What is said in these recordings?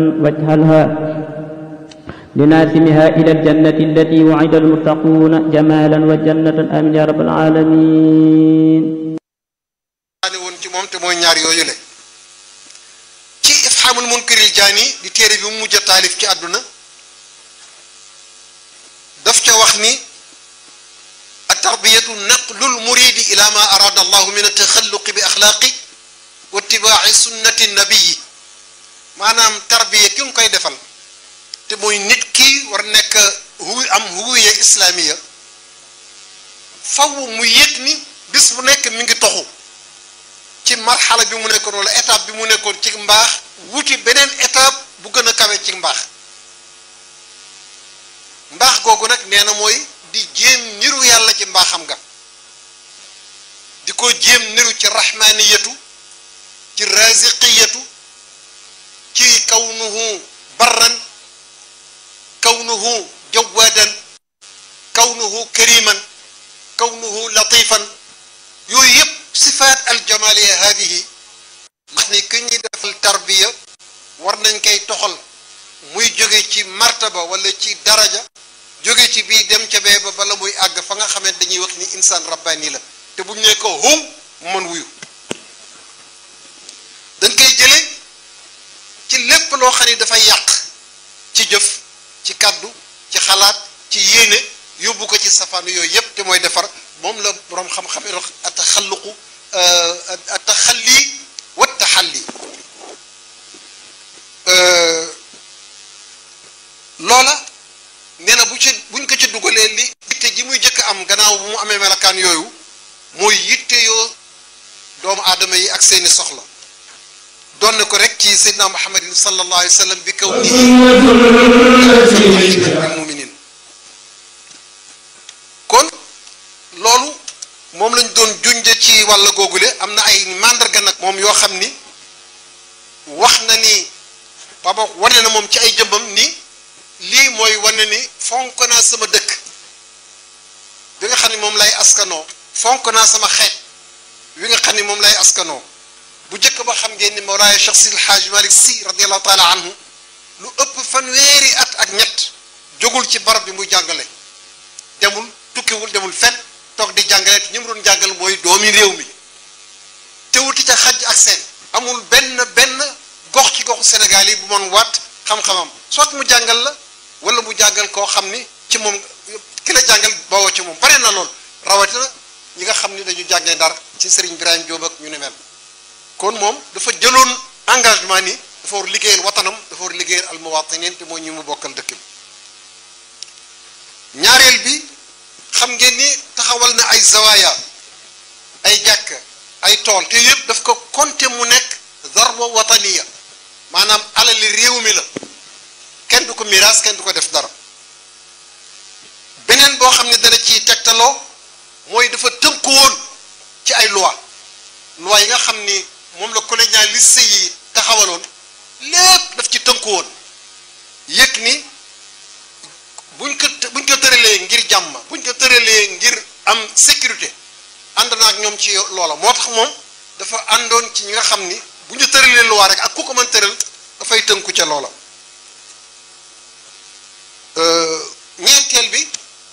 واجعلها لناسمها إلى الجنة التي وعد المتقون جمالا وجنة آمين يا رب العالمين ne woon ci moom te mooy ñaar yooyu le ci ifhamul munkiril jaani di téere bi mu mujj a taalif ci àdduna daf ca wax ni التربية نقل المريد إلى ما أراد الله من التخلق بأخلاق واتباع سنة النبي maanaam tarbiya ki nga koy defal te mooy nit ki war nekk hu am huwiya islaamiya faw mu yëg ni bis bu nekk mi ngi toxu ci marxala bi mu nekkoon wala étape bi mu nekkoon ci mbaax wuti beneen étape bu gën a kawe ci mbaax mbaax googu nag nee na mooy di jéem niru yàlla ci mbaaxam nga di ko jéem niru ci rahmaniyatu ci raziqiyatu ci kawnuhu barran kawnuhu jawaadan kawnuhu kariman kawnuhu latifan yooyu yëpp sifaat aljamaliya haadihi wax ni ki ñuy defal tarbiya war nañ koy toxal muy jóge ci martaba wala ci daraja jóge ci bii dem ca bee ba bala muy àgg fa nga xamante dañuy wax ni insaan rabbani la te bu ñu ne ko hum mu mën wuyu dañ koy jële ci lépp loo xam ne dafay yàq ci jëf ci kàddu ci xalaat ci yéene yóbbu ko ci safaanu yooyu yépp te mooy defar moom la boroom xam-xam yi wax ataxalluqu ataxalli wa taxalli loola nee na bu ci buñ ko ci dugalee li yitte ji muy jëkk am gannaaw bu mu amee melakaan yooyu mooy yitte yoo doomu aadama yi ak seeni soxla doon na ko rek ci seydina muhammadin sallallahu alayhi wa sallam bi kaw nii muminin kon loolu moom lañ doon junje ci wàll googule am na ay màndarga nag moom yoo xam ni wax na ni baba wane na moom ci ay jëmbam ni lii mooy wane ni fonk naa sama dëkk bi nga xam ne moom lay askanoo fonk naa sama xeet wi nga xam ne moom lay askanoo bu njëkk ba xam ngeen ni Mawlaaya Cheikh Sidi El Hadj Malick Sy radiyallahu taala anhu lu ëpp fanweeri at ak ñett jógul ci barab bi muy jàngale demul tukkiwul demul fenn toog di jàngale te ñi mu doon jàngal mooy doomi réew mi te wuti ca xaj ak seen amul benn benn gox ci goxu Sénégal yi bu mën waat xam-xamam soit mu jàngal la wala mu jàngal koo xam ni ci moom ki la jàngal bawoo ci moom bare na lool rawatina ñi nga xam ni dañu jàngee Ndar ci Serigne Ibrahima Diop ak ñu ne mel. kon moom dafa jëloon engagement ni dafa war liggéeyal watanam dafa war liggéeyal almuwatinin te mooy ñi mu bokkal dëkk bi ñaareel bi xam ngeen ni taxawal na ay zawaaya ay jàkk ay tool te yëpp daf ko compter mu nekk zarwa wataniya maanaam alali réew mi la kenn du ko miraas kenn du ko def dara beneen boo xam ne dana ciy tegtaloo mooy dafa tënku woon ci ay loi loi yi nga xam ni moom la colonialiste yi taxawaloon lépp daf ci tënku woon yëg ni buñ ko buñ ko tëralee ngir jàmm buñ ko tëralee ngir am sécurité ànd na ak ñoom ci loola moo tax moom dafa àndoon ci ñi nga xam ni bu ñu tëralee loi rek ak ku ko mën tëral dafay tënku ca loola ñeenteel bi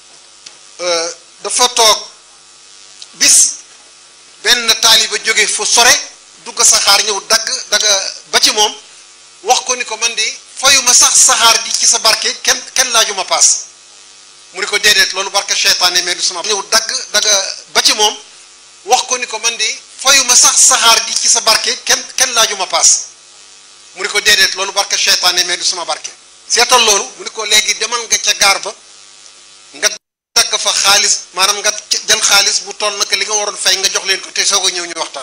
dafa toog bis benn taaliba jóge fu sore dugg saxaar ñëw dagg dagga ba ci moom wax ko ni ko man di fayuma sax saxaar di ci sa barke kenn kenn laajuma paas mu ni ko déedéet loolu barke seytaane mais du sama ñëw dagg dagga ba ci moom wax ko ni ko man di fayuma sax saxaar di ci sa barke kenn kenn laajuma paas mu ni ko déedéet loolu barke seytaane mais du sama barke seetal loolu mu ni ko léegi demal nga ca gaar ba nga dagg fa xaalis maanaam nga jël xaalis bu toll naka li nga waroon fay nga jox leen ko te soog a ñëw ñu waxtaan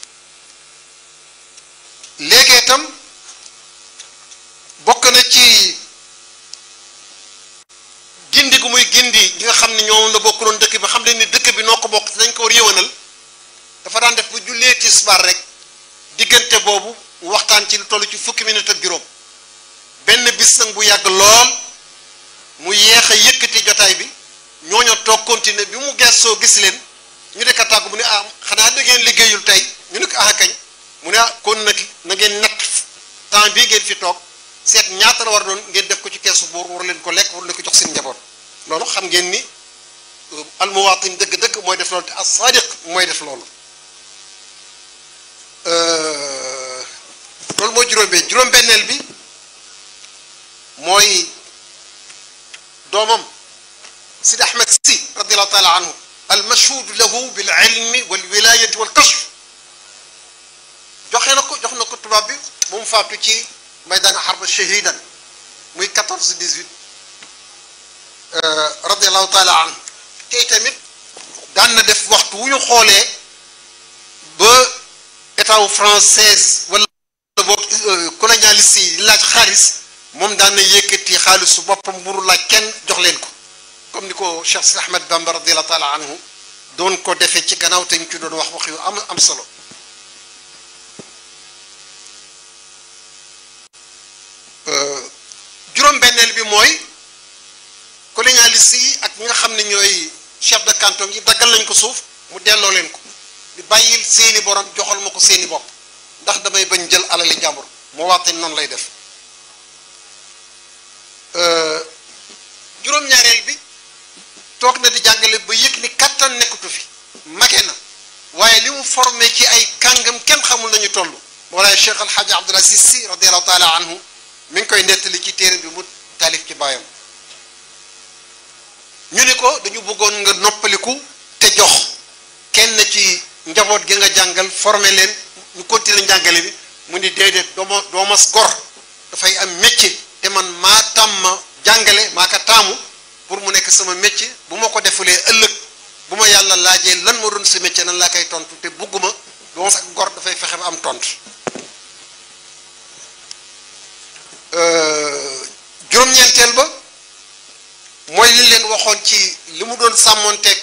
léegi itam bokk na ci gindi gu muy gindi ñi nga xam ne ñoom la bokkuloon dëkk bi xam leen ni dëkk bi noo ko bokk dañ ko war yëwanal dafa daan def bu jullee tisbaar rek diggante boobu mu waxtaan ci lu toll ci fukki minute ak juróom benn bis nag bu yàgg lool mu yeex a yëkkati jotaay bi ñooñu toog continuer bi mu gestoo gis leen ñu nekk tàggu mu ne ah xanaa da ngeen liggéeyul tey ñu ne ko ah kañ mu ne ah kon nag na ngeen natt temps bii ngeen fi toog seet ñaata la war doon ngeen def ko ci keesu buur war leen ko lekk war leen ko jox seen njaboot loolu xam ngeen ni almuwaatin dëgg-dëgg mooy def loolu te as-saadiq mooy def loolu loolu mooy juróom-benn juróom-benneel bi mooy doomam Sidi Ahmed si radiallahu taala anhu almashhuud lahu bil ilmi wal wilayati wal kashf joxe na ko jox na ko tubaab bi mu mu faatu ci maydaan harb shahidan muy 14 18 radiallahu taala anhu tey tamit daan na def waxtu wu ñu xoolee ba état wu française wala boog colonialiste yi laaj xaalis moom daan na yëkkati xaalisu boppam mburu laaj kenn jox leen ko comme ni ko Cheikh Sidi Ahmed Bamba radiallahu taala anhu doon ko defee ci gannaaw te ñu ci doon wax wax yu am am solo juróom-benneel bi mooy colonialiste yi ak ñi nga xam ne ñooy chef de canton yi daggal nañ ko suuf mu delloo leen ko di bàyyil seeni borom joxal ma ko seeni bopp ndax damay bañ jël alali jàmbur moo waxte noonu lay def juróom-ñaareel bi toog na di jàngale ba yëg ni kattan nekkatu fi mage na waaye li mu formé ci ay kàngam kenn xamul nañu toll moolaay Cheikh Al Hadj Abdoul Aziz Sy radiallahu taala anhu mi ngi koy nettali ci téere bi mu taalif ci baayam ñu ni ko dañu bëggoon nga noppaliku te jox kenn ci njaboot gi nga jàngal formé leen ñu continuer njàngale bi mu ni déedéet dooma doomas gor dafay am métier te man maa tàmm jàngale maa ko taamu pour mu nekk sama métier bu ma ko defulee ëllëg bu ma yàlla laajee lan moo doon sa métier nan laa koy tontu te bugguma doomas ak gor dafay fexe ba am tontu juróom-ñeenteel ba mooy li leen waxoon ci li mu doon sàmmoonteeg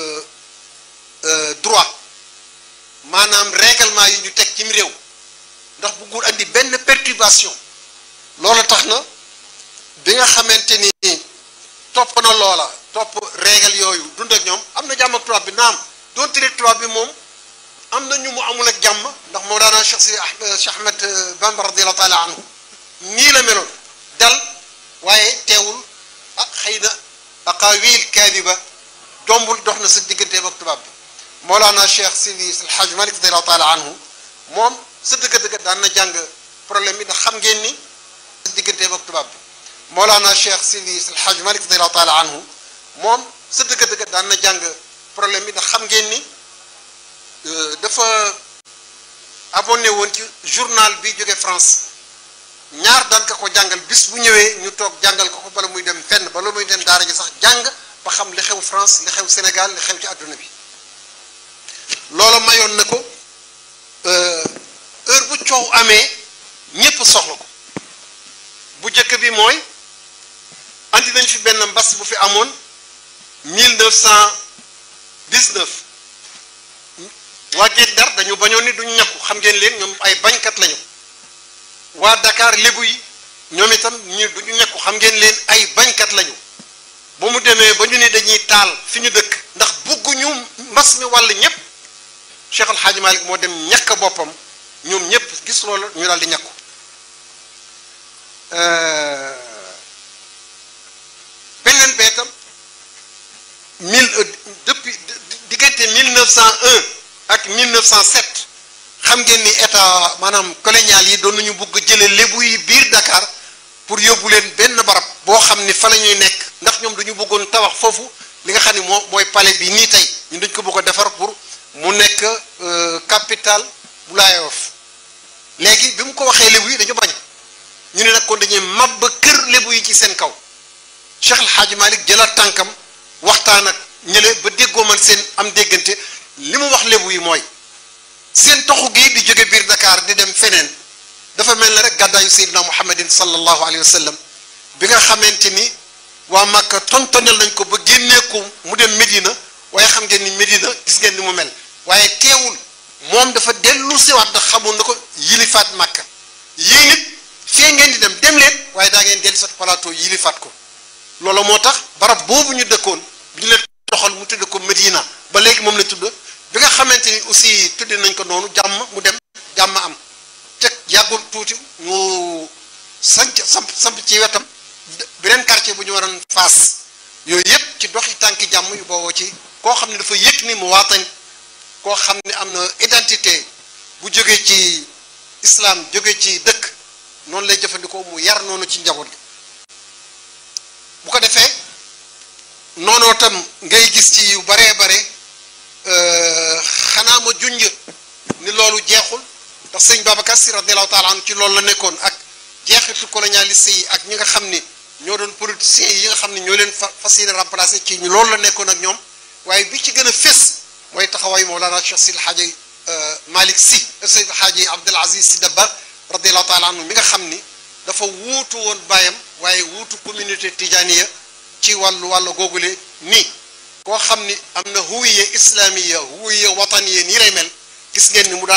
droit maanaam règlement yi ñu teg cim réew ndax buggul andi benn perturbation loolu tax na bi nga xamante ni topp na loola topp règle yooyu dund ak ñoom am na jàmm ak tubaab bi naam doon tëri tubaab bi moom am na ñu mu amul ak jàmm ndax moo daanaa Cheikh si Cheikh Ahmed Bamba radiallahu taala anhu nii la meloon dal waaye teewul ah xëy na aqaawil kaadiba dombul dox na sa digganteem ak tubaab bi Mawlana Cheikh Sidi El Hadj Malick radiallahu taala anhu moom sa dëgg-dëgg daan na jàng problème bi ndax xam ngeen ni sa digganteem ak tubaab bi Mawlana Cheikh Sidi El Hadj Malick radiallahu taala anhu moom sa dëgg-dëgg daan na jàng problème bi ndax xam ngeen ni dafa abonné woon ci journal bi jóge France ñaar daan ka ko jàngal bis bu ñëwee ñu toog jàngal ko ko bala muy dem fenn bala muy dem daara ji sax jàng ba xam li xew France li xew Sénégal li xew ci àdduna bi loola mayoon na ko heure bu coow amee ñépp soxla ko bu njëkk bi mooy andi nañ fi benn mbas bu fi amoon 1919 waa Guet Ndar dañu bañoon ni duñ ñàkku xam ngeen leen ñoom ay bañkat lañu waa Dakar lébu yi ñoom itam ñu duñu ñekku xam ngeen leen ay bañkat lañu ba mu demee ba ñu ne dañuy taal fi ñu dëkk ndax bugguñu mbas mi wàll ñépp Cheikh Al Hadj Malick moo dem ñàkk boppam ñoom ñépp gis loolu ñu daal di ñàkku beneen beetam mille depuis diggante 1901 ak 1907 xam ngeen ni état maanaam colonial yi doon nañu bugg jële lébu yi biir Dakar pour yóbbu leen benn barab boo xam ni fa la ñuy nekk ndax ñoom dañu bëggoon tabax foofu li nga xam ni moo mooy palais bi nii tey ñun dañ ko bëgg a defar pour mu nekk capitale bu Laayoof léegi bi mu ko waxee lébu yi dañu bañ ñu ne nag kon dañuy màbb kër lébu yi ci seen kaw Cheikh El Hadj Malick jëlaat tànkam waxtaan ak ñële ba déggoo man seen am déggante li mu wax lébu yi mooy seen toxu gi di jóge biir Dakar di dem feneen dafa mel ne rek gàddaayu Seydina Muhammadin sallallahu alayhi wa sallam bi nga xamante ni waa Makka tontonel nañ ko ba génnee ko mu dem Medina waaye xam ngeen ni Medina gis ngeen ni mu mel waaye teewul moom dafa dellu siwaat ndax xamul na ko yilifaat Makka yéen it fee ngeen di dem dem leen waaye daa ngeen dellu siwaat plateau yilifaat ko loolu moo tax barab boobu ñu dëkkoon bi ñu leen doxal mu tudd ko Medina ba léegi moom la tudd bi nga xamante ni aussi tudde nañ ko noonu jàmm mu dem jàmm am te yàggul tuuti ñu sanc samp samp ci wetam beneen quartier bu ñu waroon faas yooyu yëpp ci doxi tànki jàmm yu booboo ci koo xam ne dafa yëg ni mu waatan koo xam ne am na identité bu jógee ci islam jóge ci dëkk noonu lay jëfandikoo mu yar noonu ci njaboot gi bu ko defee noonoo tam ngay gis ci yu baree bare xanaa ma junj ni loolu jeexul ndax sëñ Babacar Si radiallahu taala anhu ci loolu la nekkoon ak jeexitu colonialiste yi ak ñi nga xam ni ñoo doon politiciens yi nga xam ni ñoo leen fa fas yéene remplacé ci ñu loolu la nekkoon ak ñoom waaye bi ci gën a fés mooy taxawaay Mawlana Cheikh Sidi Hadji Malick Sy Seydi Hadji Abdul Aziz Sy Dabakh radiallahu taala anhu mi nga xam ni dafa wuutu woon baayam waaye wuutu communauté tijaniya ci wàllu wàllu googule nii koo xam ni am na huwiya islamiya huwiya wataniya nii lay mel gis ngeen ni mu daan